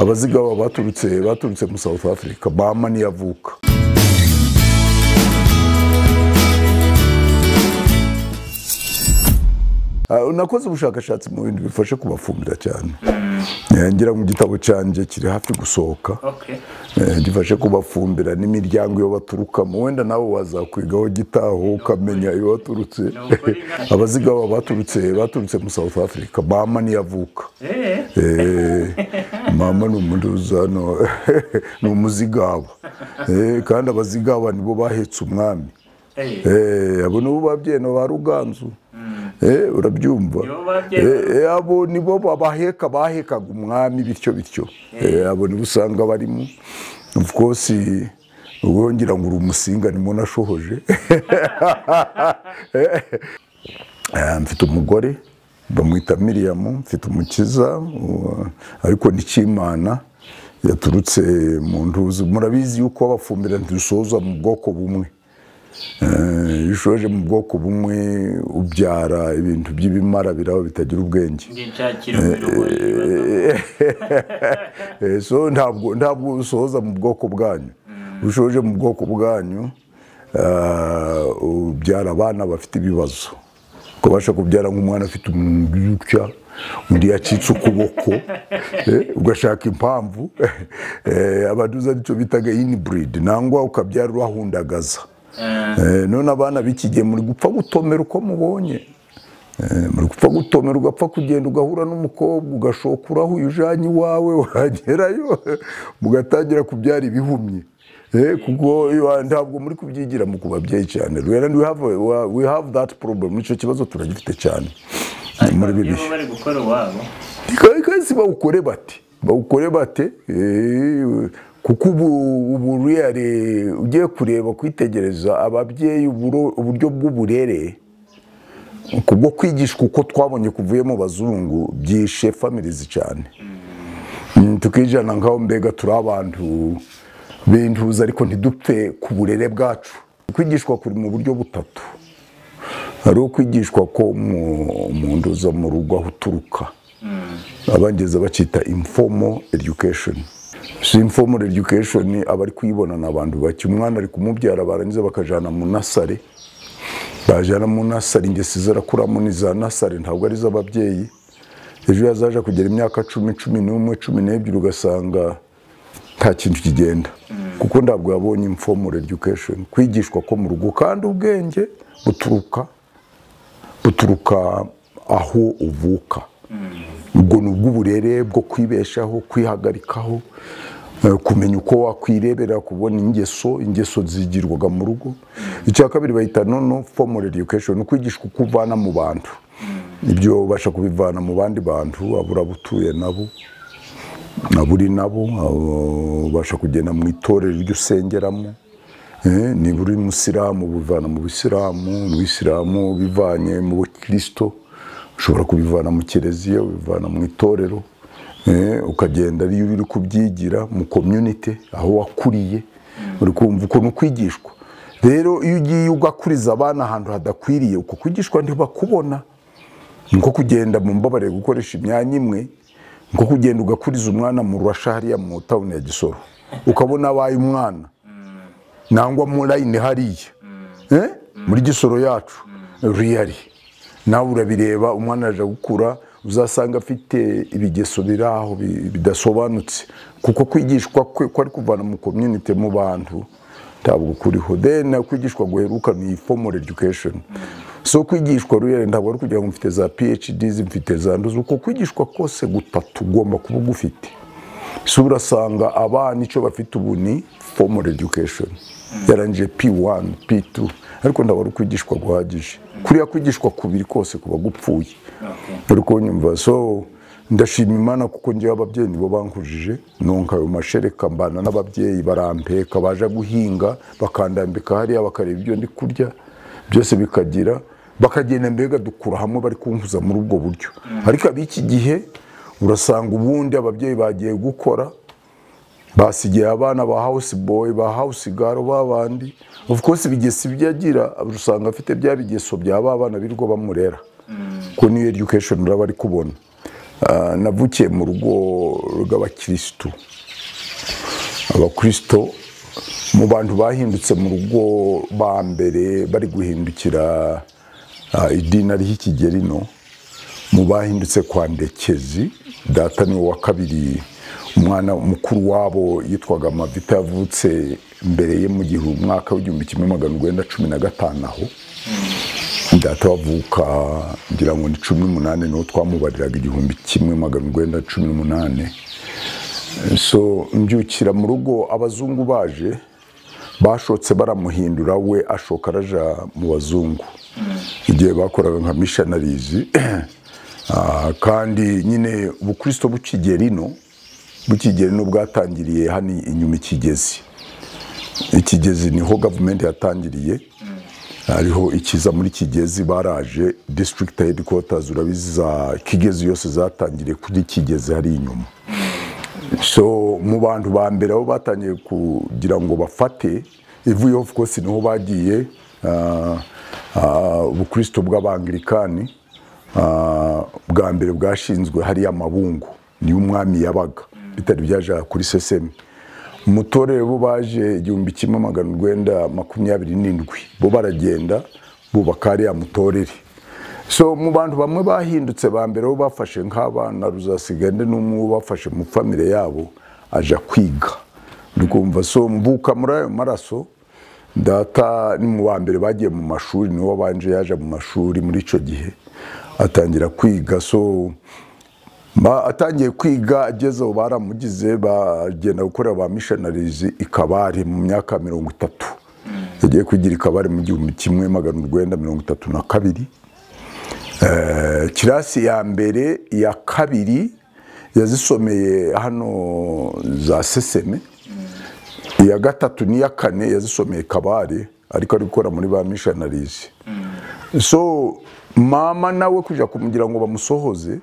abazigaba baturutse baturutse muri south africa bama niyo avuka Ah, nakoze ubushakashatsi mu bintu bifasha kubafumbira cyane Eh, ngira ngo igitabo cyanjye kiri hafi gusohoka Okay. Eh, gifashe kubafumbira n'imiryango iyo baturukamo wenda nawe wazakwigaho gitaho ukamenya iyo waturutse abazigaba baturutse baturutse muri south africa mama niyo avuka Eh, Eh, mama ni umuduza no ni umuzigaba Eh, kandi abazigaba nibo bahetse umwami eh. Eh, abo nibo babyeyi na ba ruganzu Eh, urabyumva Nibo babyeyi. Eh, eh, abo nibo babaheka bahekaga umwami bityo bityo Eh, abo nibo usanga barimo of course ubwo ngira ngo uri umusinga nimo nashohoje Eh, mfite umugore bamwita miriyamu mfite umukiza uwo- ariko ni cy'imana yaturutse mu ntuzi murabizi yuko abafumbira ntidusoza mu bwoko bumwe Eh, iyo ushoje mu bwoko bumwe ubyara ibintu by'ibimara biraba bitagira ubwenge Ngenshakira umuriro Eh, so ntabwo ntabwo usohoza mu bwoko bwanyu ushoje mu bwoko bwanyu ah, ubyara abana bafite ibibazo ukabasha kubyara nk'umwana afite umuntu gutya undi yacitse ukuboko eh, ugashaka impamvu Eh, abaduza nicyo bitaga inibreed nangwa ukabyara urahundagaza Eh, none abana b'ikigihe muri gupfa gutomera uko mubonye Eh, muri gupfa gutomera ugapfa kugenda ugahura n'umukobwa ugashoka urahuye ujanye iwawe wagerayo mugatangira kubyara ibihumye Eh, kuko iwa- ntabwo muri kubyigira mu ku babyeyi cyane rero we have, we have that problem nicyo kibazo turagifite cyane muri Muri bibihe bo bari gukora uwabo. kandi bawukore bate bawukore bate Eh, kuko ubu ubu reyare ugiye kureba kwitegereza ababyeyi uburo- uburyo bw'uburere kubwo kwigishwa uko twabonye kuvuye mu bazungu byishe famirizi cyane Mm, tukijana nk'aho mbega turi abantu bintuza ariko ntidupfe ku burere bwacu kwigishwa kuri mu buryo butatu hari ukwigishwa ko mu- mu ndoza mu rugo aho uturuka abangiza bakita informal education si informal education abari kuyibona ni abantu bake umwana ari kumubyara barangiza bakajana mu nasare bajana mu nasari ingesi zarakuramo ni za nasari ntabwo ari iz'ababyeyi ejo yazaja kugera imyaka cumi cumi n'umwe cumi n'ebyiri ugasanga nta kintu kigenda kuko ntabwo yabonye informal education kwigishwa ko mu rugo kandi ubwenge buturuka buturuka aho uvuka ubwo ni ubw'uburere bwo kwibeshaho kwihagarikaho eh, kumenya uko wakwirebera kubona ingeso ingeso zigirwaga mu rugo icya kabiri bahita nono formal education ni ukwigishwa uko uvana mu bantu ibyo ubasha kubivana mu bandi bantu abura utuye nabo aburi nabo abo ubasha kugenda mu itorero iryo usengeramo Eh, niba uri musilamu ubivana mu bisilamu ubisilamu ubivanye mu bukirisito ushobora kubivana mu kiliziya ubivana mu itorero eh, ukagenda iyo uri kubyigira mu community aho wakuriye uri kumva ukuntu kwigishwa rero iyo ugiye ugakuriza abana ahantu hadakwiriye uko kwigishwa ntibakubona niko kugenda mu mbabare gukoresha imyanya imwe niko kugenda ugakuriza umwana mu rurasha hariya mu tawuni ya gisoro ukabona abaye umwana nangwa mu layini hariya Eh? muri gisoro yacu riyari nawe urabireba umwana araja gukura uzasanga afite ibigeso biri aho bi- bidasobanutse kuko kwigishwa kwe ko ari kuvana mu community mu bantu ntabwo kuriho then kwigishwa guheruka ni formal education so kwigishwa rero ntabwo ari kugira ngo mfite za phds mfite za ndozi uko kwigishwa kose gutatu ugomba kuba ugufite so urasanga abana icyo bafite ubu ni formal education yarangije p1 p2 ariko ntabwo ari ukwigishwa guhagije kuriya kwigishwa kubiri kose kuba gupfuye Okay. uri kunyumva so ndashima imana kuko ngewe ababyeyi nibo bankujije nunka ayo mashereka mbana n'ababyeyi barampeka baje guhinga bakandambika hariya bakareba ibyo ndi kurya byose bikagira bakagenda mbega dukura hamwe bari kunkuza muri ubwo buryo ariko ab'iki gihe urasanga ubundi ababyeyi bagiye gukora basigaye abana ba house boy ba house girl babandi of course ibigesi byagira usanga afite bya bigeso bya ba bana birirwa bamurera ko niyo education uraba ari kubona Ah, navukiye mu rugo rw'abakirisitu abakristo mu bantu bahindutse mu rugo ba mbere bari guhindukira ah, idini ariho ikigeri no mu bahindutse kwa ndekezi data ni uwa kabiri umwana mukuru wabo yitwaga mavita yavutse mbere ye mu gihe umwaka w'igihumbi kimwe magana urwenda cumi na gatanu aho data wavuka ngira ngo ni cumi n'umunani niwo twamubariraga igihumbi kimwe magana urwenda cumi n'umunani so mbyukira mu rugo abazungu baje bashotse baramuhindura we ashoka araja mu bazungu igihe bakoraga nka mishanarizi kandi nyine ubukristo bukigerino bukigerino bwatangiriye hano inyuma ikigezi ikigezi niho gavumenti yatangiriye hariho ikiza muri kigezi baraje district headquarters urabizi za kigezi yose zatangiriye kuri kigezi hari inyuma so mu bantu ba mbere aho batangiye kugira ngo bafate ivuye of course niho bagiye ah, ah, ubukristo bw'abangirikani ah, bwa mbere bwashinzwe hariya amabungu niyo umwami yabaga bitari byaja kuri sesemi mu torero bo baje igihumbi kimwe magana urwenda makumyabiri n'indwi bo baragenda bubaka hariya mutorere so mu bantu bamwe bahindutse ba mbere bo bafashe nk'abana ruzasigande n'umwe wo bafashe mu famire yabo aja kwiga uri kumva so mvuka muri ayo maraso data ni mu ba mbere bagiye mu mashuri niwe wabanje yaje mu mashuri muri icyo gihe atangira kwiga so Ba- atangiye kwiga ageze aho baramugize bagenda gukorera ba missionarizi ikabari mu myaka mirongo itatu yagiye kwigira ikabari mu gihumbi kimwe magana urwenda mirongo itatu na kabiri Eh, kirasi ya mbere iya kabiri yazisomeye hano za seseme iya gatatu n'iya kane yazisomeye kabare ariko ari gukora muri ba missionarizi so mama nawe kujya kumugira ngo bamusohoze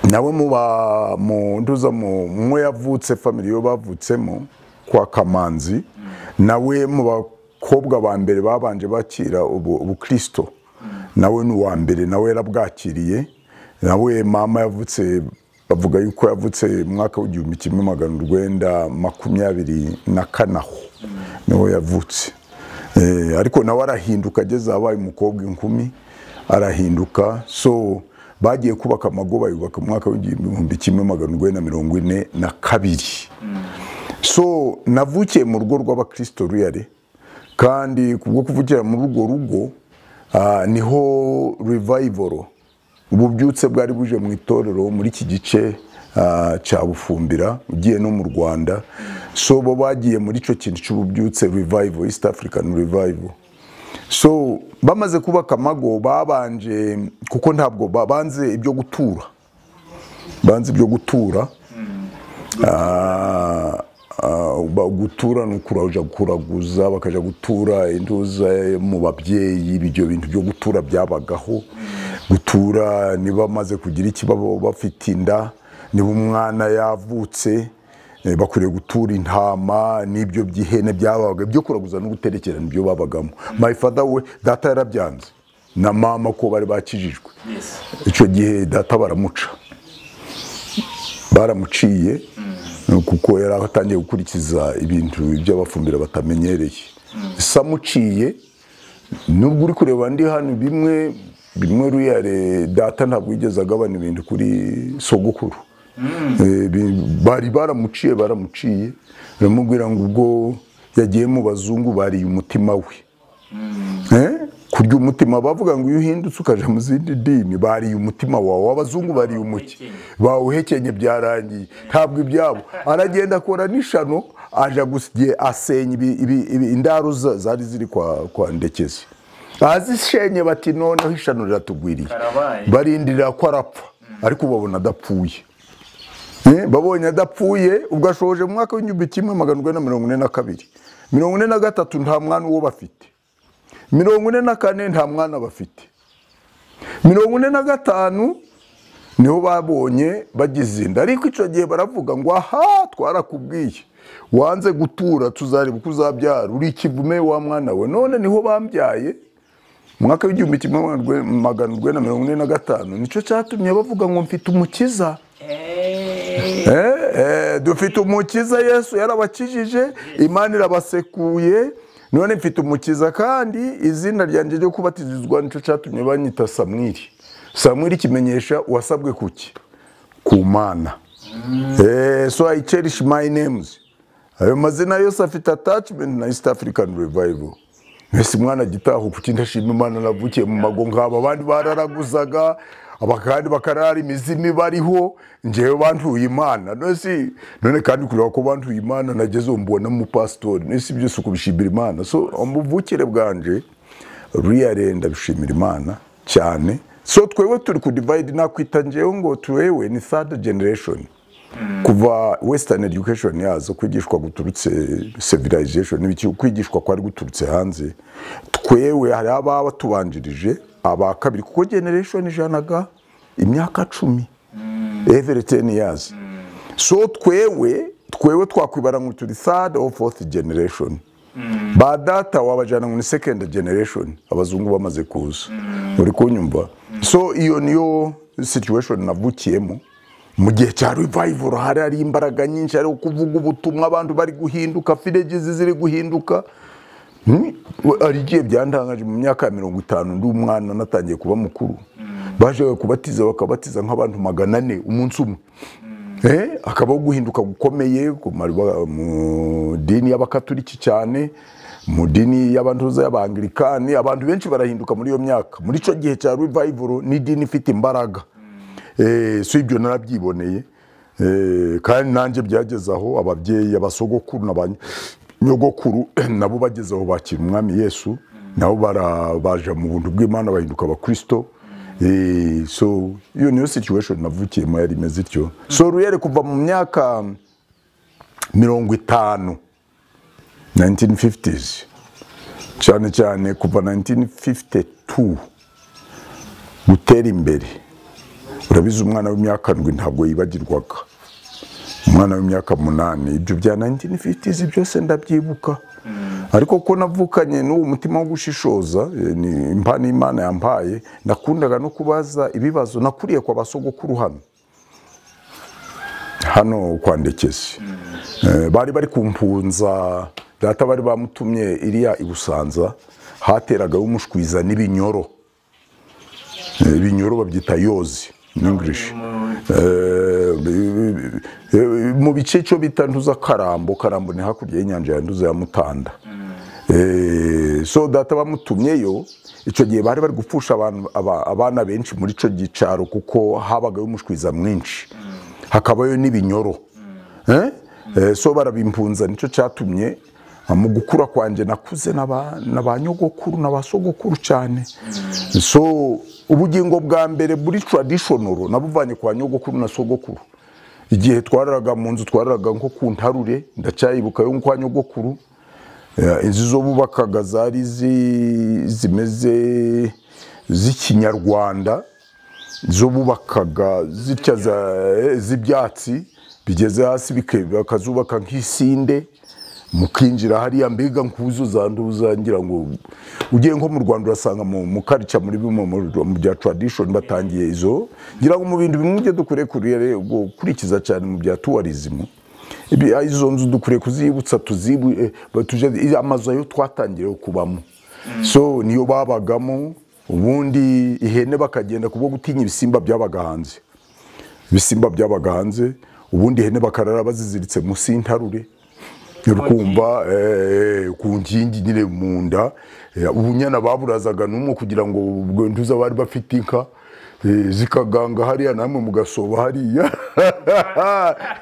nawe muba mu nduza mu mwe yavutse family yo bavutsemo kwa kamanzi nawe mu bakobwa ba mbere babanje bakira ubu- ubukristo nawe ni uwa mbere nawe yarabwakiriye nawe mama yavutse bavuga yuko yavutse mu mwaka w'igihumbi kimwe magana urwenda makumyabiri na kane aho niho yavutse Eh, ariko nawe arahinduka ageze abaye umukobwa inkumi arahinduka so bagiye kubaka amago bayubaka mu mwaka w'igihumbi kimwe magana urwenda mirongo ine na kabiri so navukiye mu rugo rw'abakristo ruyare kandi kubwo kuvukira muri urwo rugo ah, niho revivoro ububyutse bwari buje mu itorero muri iki gice ah, cya bufumbira ugiye no mu rwanda so bo bagiye muri icyo kintu cy'ububyutse revival east african revival so bamaze kubaka amago babanje kuko ntabwo ba- banze ibyo gutura banze ibyo gutura Ah, ah, ba- gutura ni ukuraja kuraguza bakaja gutura intuza mu babyeyi ibyo bintu byo gutura byabagaho gutura niba bamaze kugira ikibabo bafite inda niba umwana yavutse eh, bakwiriye gutura intama n'ibyo by'ihene byabaga ibyo kuraguza no guterekerana ibyo babagamo my father we data yarabyanze na mama ko bari bakijijwe Yes. icyo gihe data baramuca baramuciye kuko yari atangiye gukurikiza ibintu by'abafumbira batamenyereye samuciye nubwo uri kureba ndi hano bimwe bimwe ruyare data ntabwo yigeze agabana ibintu kuri sogokuru Eh, bi- bari baramuciye baramuciye baramubwira ngo ubwo yagiye mu bazungu bariye umutima we Eh, kurya umutima bavuga ngo iyo uhindutse ukaja mu zindi dini bariye umutima wawe abazungu bariye umuki bawuhekenye byarangiye ntabwo ibyabo aragenda akora n'ishano aja gusigiye asenya ibi- ibi- ibi- indaro za- zari ziri kwa, kwa ndekezi azishenye bati noneho ishano riratugwiriye Karabaye. barindira ko arapfa ariko babona adapfuye Eh, babonye adapfuye ubwo ashoje mu mwaka w'igihumbi kimwe magana urwenda mirongo ine na kabiri mirongo ine na gatatu nta mwana uwo bafite mirongo ine na kane nta mwana bafite mirongo ine na gatanu niho babonye bagize inda ariko icyo gihe baravuga ngo aha twarakubwiye wanze gutura tuzareba uko uzabyara uri ikivume wa mwana we none niho bambyaye mu mwaka w'igihumbi kimwe magana urwenda na mirongo ine na gatanu nicyo cyatumye bavuga ngo mfite umukiza Eh, eh, dufite umukiza yesu yarabakijije imana irabasekuye none mfite umukiza kandi izina ryanjye ryo kubatizizwa nicyo cyatumye banyita samwiri samwiri kimenyesha uwasabwe kuki ku mana Eh, so i cherish my names ayo mazina yose afite attachment na east african revival mbese mwana gitaho kuki ndashima imana navukiye mu mago nk'aba abandi bararaguzaga aba kandi bakarara imizimu bariho ngewe bantuye imana none si- none kandi kureba ko bantuye imana nageze ubu mbona umupasitori none si byose ukubishimira imana so umuvukire bwanje riyare ndabishimira imana cyane so twewe turi kudivide nakwita ngewe ngo twewe ni third generation kuva western education yaza kwigishwa guturutse civilization n'ibiki kwigishwa kwari guturutse hanze twewe hari ababa tubanjirije aba kabiri kuko generation ijanaga imyaka cumi every 10 years so twewe twewe twakwibara ngo turi third or fourth generation ba data wabajyana muri second generation abazungu bamaze kuza uri kunyumva so iyo niyo situation navukiyemo mu gihe cya revival hari hari imbaraga nyinshi hariho kuvuga ubutumwa abantu bari guhinduka fidegizi ziri guhinduka Hmm? We- hari igihe byantangaje mu myaka ya mirongo itanu ndi umwana natangiye kuba mukuru baje kubatiza bakabatiza nk'abantu magana ane umunsi umwe Eh, hakabaho guhinduka gukomeye ku mari- ba- mu dini y'abakatoliki cyane mu dini y'abantuza y'abangilikani abantu benshi barahinduka muri iyo myaka muri icyo gihe cya revival n'idini ifite imbaraga Eh, si ibyo narabyiboneye Eh, kandi nanjye byageze aho ababyeyi abasogokuru na ba nyogokuru nabo bageze aho bakira umwami yesu nabo bara- baja mu buntu bw'imana bahinduka abakristo Eh, so iyo niyo situation navukiyemo yari imeze ityo so ruyere kuva mu myaka mirongo itanu 1950s cyane cyane kuva 1952 gutera imbere urabizi umwana w'imyaka ndwi ntabwo yibagirwaga umwana w'imyaka munani ibyo bya 1950s byose ndabyibuka ariko ko navukanye n'uwo mutima wo gushishoza eh, ni impano imana yampaye nakundaga no kubaza ibibazo nakuriye kwa basogokuru hano hano kwa ndekezi Eh, bari bari kumpunza data bari bamutumye iriya i busanza hateragayo umushwiza n'ibinyoro Eh, ibinyoro babyita yozi in english Eh, mu bice cyo bita ntuza karambo karambo ni hakurya y'inyanja ya ntuza ya mutanda Eh, so data bamutumyeyo icyo gihe bari bari gupfusha abantu- aba- abana benshi muri icyo gicaro kuko habagayo umushwiza mwinshi hakabayo n'ibinyoro Eh? Eh, so barabimpunza nicyo cyatumye ah, mu gukura kwanjye nakuze na ba- na ba nyogokuru na ba sogokuru cyane so ubugingo bwa mbere buri traditional nabuvanye kwa nyogokuru na sogokuru igihe twararaga mu nzu twararaga nko ku ntarure ndacyayibuka yo kwa nyogokuru Ya, izi zo bubakaga zari zi- zimeze z'ikinyarwanda zo bubakaga zitya za- eh, z'ibyatsi bigeze hasi bike- bakazubaka nk'isinde mukinjira hariya mbega nkuzo zanduza ngira ngo ugiye nko mu Rwanda urasanga mu mu culture muri bimwe mu mu bya tradition batangiye izo ngira ngo mu bintu bimwe byo dukwiriye kurere ubwo kurikiza cyane mu bya tourism ibi izo nzu dukwiriye kuzibutsa tuzibu eh, batuje amazu ayo twatangiye kubamo so niyo babagamo ubundi ihene bakagenda kubwo gutinya ibisimba byabaga hanze ibisimba byabaga hanze ubundi ihene bakarara baziziritse munsi y'intarure uri kumva eh, ku nkingi nyine mu nda Eh, ubunyana baburazaga n'umwe kugira ngo ubwo ntuza bari bafite inka eh, zikaganga hariya namwe mugasoba hariya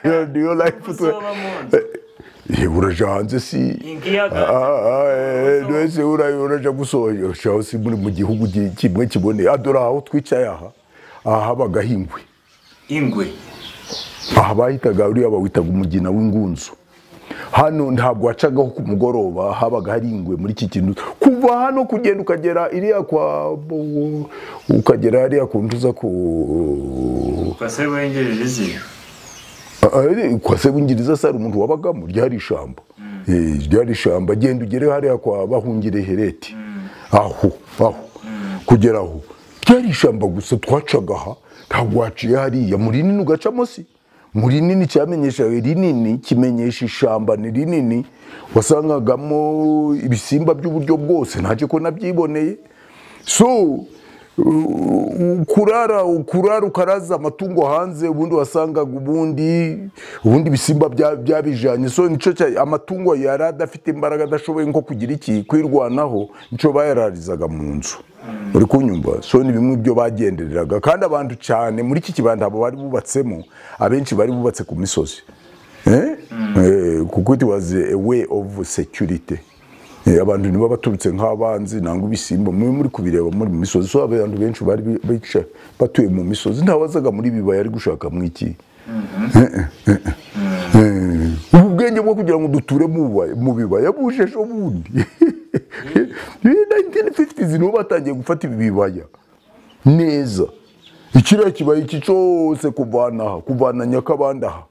Yo, do you like to- Gusoba mu nzu. Eh, uraja hanze si Ikiyaga. wese uraja gusohoshaho si muri mu gihugu gi- kimwe kiboneye adore aho twicaye aha aha habagaho ingwe ingwe aha bahitaga uriya bawitaga umugina w'ingunzu hano ntabwo wacagaho ku mugoroba habaga hari ingwe muri iki kintu kuva hano kugenda ukagera iriya kwa ukagera hariya ku ntuza ku kwase wengereje izi Ari- kwa sebungiriza sari umuntu wabagamo ryari ishamba Eh, ryari ishamba genda ugere hariya kwa bahungire hereti aho aho kugera aho ryari ishyamba gusa twacaga aha ntabwo waciye hariya mu rinini ugacamo si mu rinini cyamenyeshaga rinini kimenyesha ishyamba ni rinini wasangagamo ibisimba by'uburyo bwose ntacyo ko nabyiboneye so u- kurara kurara ukaraza amatungo hanze ubundi wasangaga ubundi ubundi ibisimba bya- byabijanye so nico cya- amatungo yari adafite imbaraga adashoboye nko kugira iki kwirwanaho nico bayararizaga mu nzu uri kunyumva so ni bimwe byo bagendereraga kandi abantu cyane muri iki kibanda abo bari bubatsemo abenshi bari bubatse ku misozi Eh? Eh, kuko it was a way of security Eh, abantu nibo baturutse nk'abanzi nangwa ibisimba mube muri kubireba muri mu misozi so abantu benshi bari bi- bica batuye mu misozi ntawazaga muri bibaya ari gushaka mu iki Eh, ubu bwenge bwo kugira ngo duture mu bibaya- mu bibaya buje ejo bundi 1950s nibo batangiye gufata ibi bibaya neza ikiriya kibaya iki cyose kuvana aha kuvana nyakabanda aha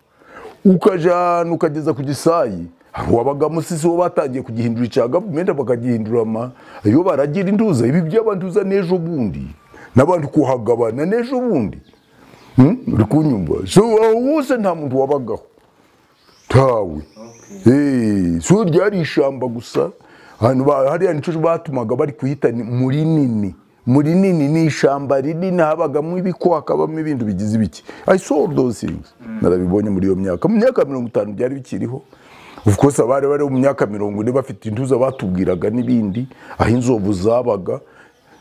ukajana ukageza ku gisayi hari uwabaga musisi wo batangiye kugihindura icya gavumenti bakagihindura ama iyo baragira induza ibi by'abanduza n'ejo bundi n'abandi kuhagabana n'ejo bundi Hmm? uri kunyumva so aho hose nta muntu wabagaho tawe Eh, so ryari ishyamba gusa ahantu ba- hariya nicyo batumaga bari kuhita ni- muri nini muri nini ni ishyamba rinini habagamo ibiko hakabamo ibintu bigize ibiki i saw all those things narabibonye muri iyo myaka mu myaka mirongo itanu byari bikiriho of course abari bari mu myaka mirongo ine bafite intuza batubwiraga n'ibindi aho inzovu zabaga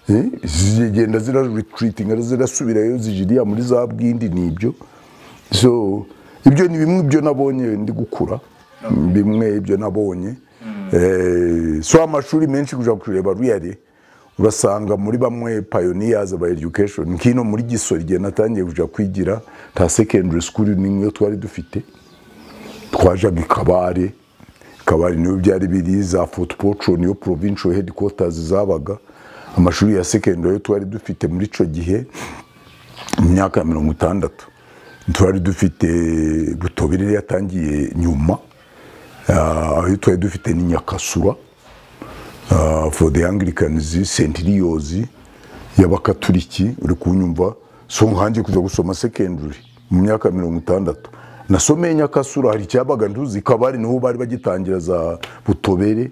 eh, zigenda zira retreatinga zirasubirayo zijiriya muri za bwindi nibyo so ibyo ni bimwe ibyo nabonye ndi gukura bimwe ibyo nabonye Eh, so amashuri menshi kujya kureba ruyari urasanga muri bamwe pioneers ba education nkino muri gisori igihe natangiye kujya kwigira ta secondary school n'imwe twari dufite twajaga i kabare kabare niyo byari biri za footpocho niyo provincial headquarters zabaga amashuri ya secondary twari dufite muri icyo gihe mu myaka ya mirongo itandatu twari dufite butobere yatangiye nyuma Ah, aho twari dufite ni nyakasura ah, for the anglicans centurions y'abakaturiki uri kunyumva so nkanjye kujya gusoma secondary mu myaka ya mirongo itandatu nasomeye nyakasura hari icyabaga nduzi kabari niho bari bagitangira za butobere